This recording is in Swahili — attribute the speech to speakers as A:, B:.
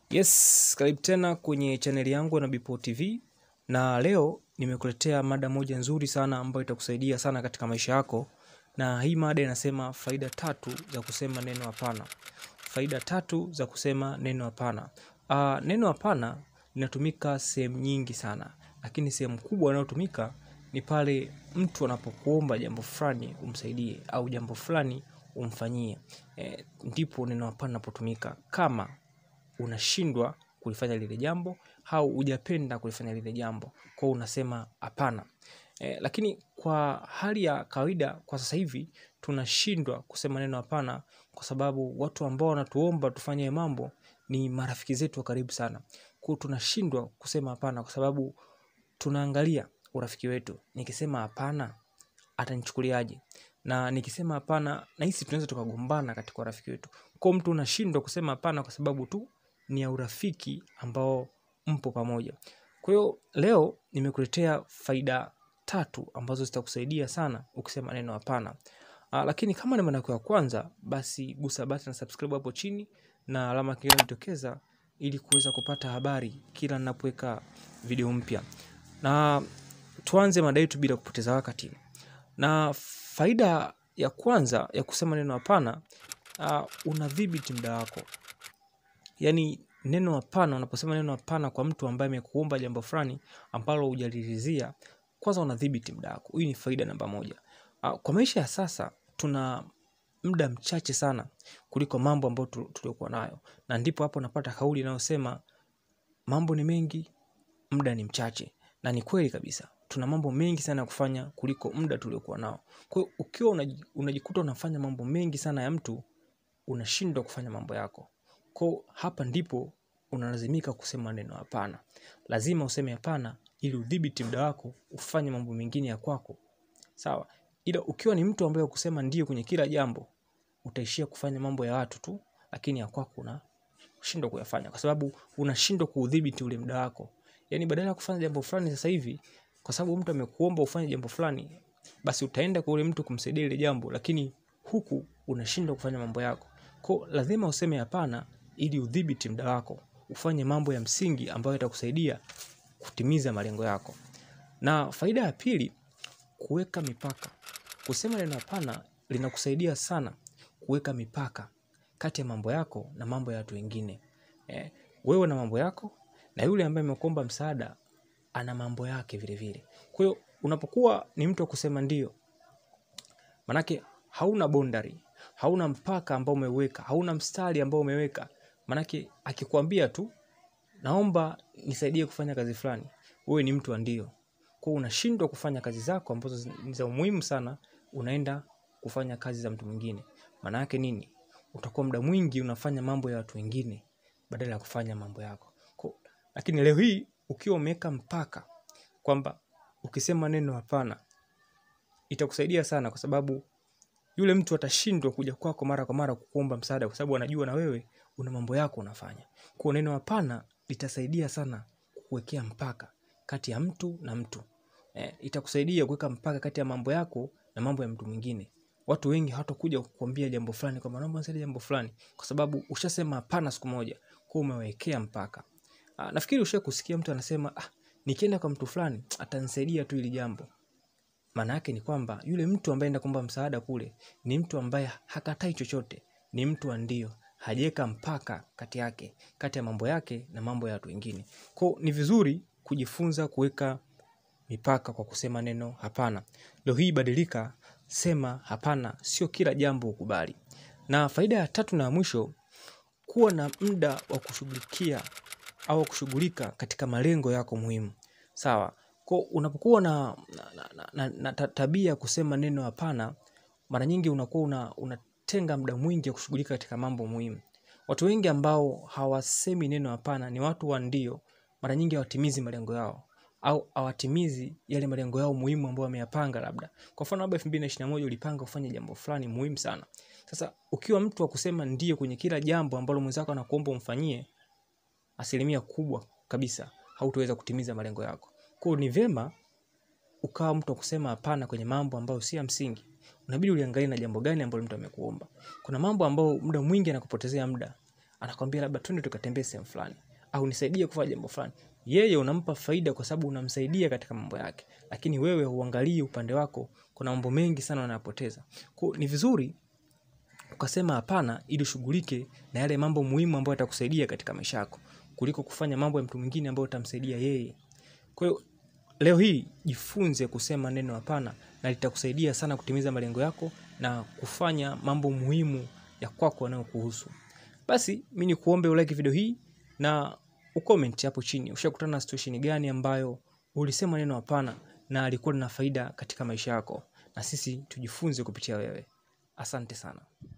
A: Yes, karibu tena kwenye chaneli yangu na Bipo TV na leo nimekuletea mada moja nzuri sana ambayo itakusaidia sana katika maisha yako, na hii mada inasema faida tatu za kusema neno hapana. Faida tatu za kusema neno hapana. Uh, neno hapana linatumika sehemu nyingi sana, lakini sehemu kubwa inayotumika ni pale mtu anapokuomba jambo fulani umsaidie au jambo fulani umfanyie, e, ndipo neno hapana linapotumika kama unashindwa kulifanya lile jambo au hujapenda kulifanya lile jambo, kwa unasema hapana. E, lakini kwa hali ya kawaida kwa sasa hivi tunashindwa kusema neno hapana, kwa sababu watu ambao wanatuomba tufanye mambo ni marafiki zetu wa karibu sana. Kwa tunashindwa kusema hapana, kwa sababu tunaangalia urafiki wetu. Nikisema hapana atanichukuliaje? Na nikisema hapana, nahisi tunaweza tukagombana katika urafiki wetu. Kwa mtu unashindwa kusema hapana kwa sababu tu ni ya urafiki ambao mpo pamoja. Kwa hiyo leo nimekuletea faida tatu ambazo zitakusaidia sana ukisema neno hapana. Ah, lakini kama ni mara yako ya kwanza, basi gusa button na subscribe hapo chini na alama ya kengele inatokeza ili kuweza kupata habari kila ninapoweka video mpya. Na tuanze mada yetu bila kupoteza wakati. Na faida ya kwanza ya kusema neno hapana, uh, unadhibiti muda wako. Yaani neno hapana, unaposema neno hapana kwa mtu ambaye amekuomba jambo fulani ambalo hujaliridhia, kwanza unadhibiti muda wako. Hii ni faida namba moja. Uh, kwa maisha ya sasa tuna muda mchache sana kuliko mambo ambayo tu- tuliokuwa nayo, na ndipo hapo unapata kauli inayosema mambo ni mengi, muda ni mchache. Na ni kweli kabisa, tuna mambo mengi sana ya kufanya kuliko muda tuliokuwa nao. Kwa hiyo ukiwa unaji- unajikuta unafanya mambo mengi sana ya mtu, unashindwa kufanya mambo yako. Kwa hiyo hapa ndipo unalazimika kusema neno hapana. Lazima useme hapana ili udhibiti muda wako, ufanye mambo mengine ya kwako. Sawa? Ila ukiwa ni mtu ambaye wa kusema ndio kwenye kila jambo, utaishia kufanya mambo ya watu tu, lakini ya kwako unashindwa kuyafanya kwa sababu unashindwa kuudhibiti ule muda wako. Yaani badala ya kufanya jambo fulani sasa hivi, kwa sababu mtu amekuomba ufanye jambo fulani, basi utaenda kwa ule mtu kumsaidia ile jambo, lakini huku unashindwa kufanya mambo yako. Kwa hiyo lazima useme hapana ili udhibiti muda wako, ufanye mambo ya msingi ambayo yatakusaidia kutimiza malengo yako. Na faida ya pili, kuweka mipaka. Kusema neno hapana linakusaidia sana kuweka mipaka kati ya mambo yako na mambo ya watu wengine. Eh, wewe na mambo yako na yule ambaye amekuomba msaada ana mambo yake vile vile. Kwa hiyo unapokuwa ni mtu wa kusema ndio, manake hauna boundary, hauna mpaka ambao umeweka, hauna mstari ambao umeweka. Manake akikwambia tu naomba nisaidie kufanya kazi fulani, wewe ni mtu wa ndio. Kwa hiyo unashindwa kufanya kazi zako ambazo zi- ni za umuhimu sana, unaenda kufanya kazi za mtu mwingine. Maana yake nini? Utakuwa muda mwingi unafanya mambo ya watu wengine badala ya kufanya mambo yako. Kwa, lakini leo hii ukiwa umeweka mpaka kwamba ukisema neno hapana itakusaidia sana, kwa sababu yule mtu atashindwa kuja kwako mara kwa mara kukuomba msaada, kwa sababu anajua na wewe una mambo yako unafanya. Kwa neno hapana litasaidia sana kuwekea mpaka kati ya mtu na mtu. Eh, itakusaidia kuweka mpaka kati ya mambo yako na mambo ya mtu mwingine. Watu wengi hawatakuja kukuambia jambo fulani kwamba naomba nisaidie jambo fulani, kwa sababu ushasema hapana siku moja, kwa umewekea mpaka. Ah, nafikiri usha kusikia mtu anasema ah, nikienda kwa mtu fulani atanisaidia tu ili jambo. Maana yake ni kwamba yule mtu ambaye enda kuomba msaada kule ni mtu ambaye hakatai chochote, ni mtu wa ndio, hajaweka mpaka kati yake, kati ya mambo yake na mambo ya watu wengine. Kwa hiyo ni vizuri kujifunza kuweka mipaka kwa kusema neno hapana. Leo hii badilika, sema hapana, sio kila jambo ukubali. Na faida ya tatu na ya mwisho, kuwa na muda wa kushughulikia au kushughulika katika malengo yako muhimu. Sawa. Kwa unapokuwa na, na, na, na, na ta- tabia ya kusema neno hapana, mara nyingi unakuwa una, unatenga muda mwingi wa kushughulika katika mambo muhimu. Watu wengi ambao hawasemi neno hapana ni watu wa ndio, mara nyingi hawatimizi malengo yao au hawatimizi yale malengo yao muhimu ambayo wameyapanga labda. Kwa mfano labda 2021 ulipanga kufanya jambo fulani muhimu sana. Sasa ukiwa mtu wa kusema ndio kwenye kila jambo ambalo mwenzako anakuomba umfanyie, asilimia kubwa kabisa hautaweza kutimiza malengo yako. Kwa hiyo ni vyema ukawa mtu wa kusema hapana kwenye mambo ambayo si ya msingi. Unabidi uliangalie na jambo gani ambalo mtu amekuomba. Kuna mambo ambayo muda mwingi anakupotezea muda, anakwambia labda twende tukatembee sehemu fulani au nisaidie kufanya jambo fulani yeye unampa faida kwa sababu unamsaidia katika mambo yake lakini wewe huangalii upande wako kuna mambo mengi sana unayapoteza Kwa ni vizuri ukasema hapana ili ushughulike na yale mambo muhimu ambayo yatakusaidia katika maisha yako kuliko kufanya mambo ya mtu mwingine ambayo utamsaidia yeye kwa hiyo leo hii jifunze kusema neno hapana na litakusaidia sana kutimiza malengo yako na kufanya mambo muhimu ya kwako yanayokuhusu basi mi ni kuombe ulike video hii na ucomment hapo chini ushakutana na situation gani ambayo ulisema neno hapana na alikuwa lina faida katika maisha yako na sisi tujifunze kupitia wewe asante sana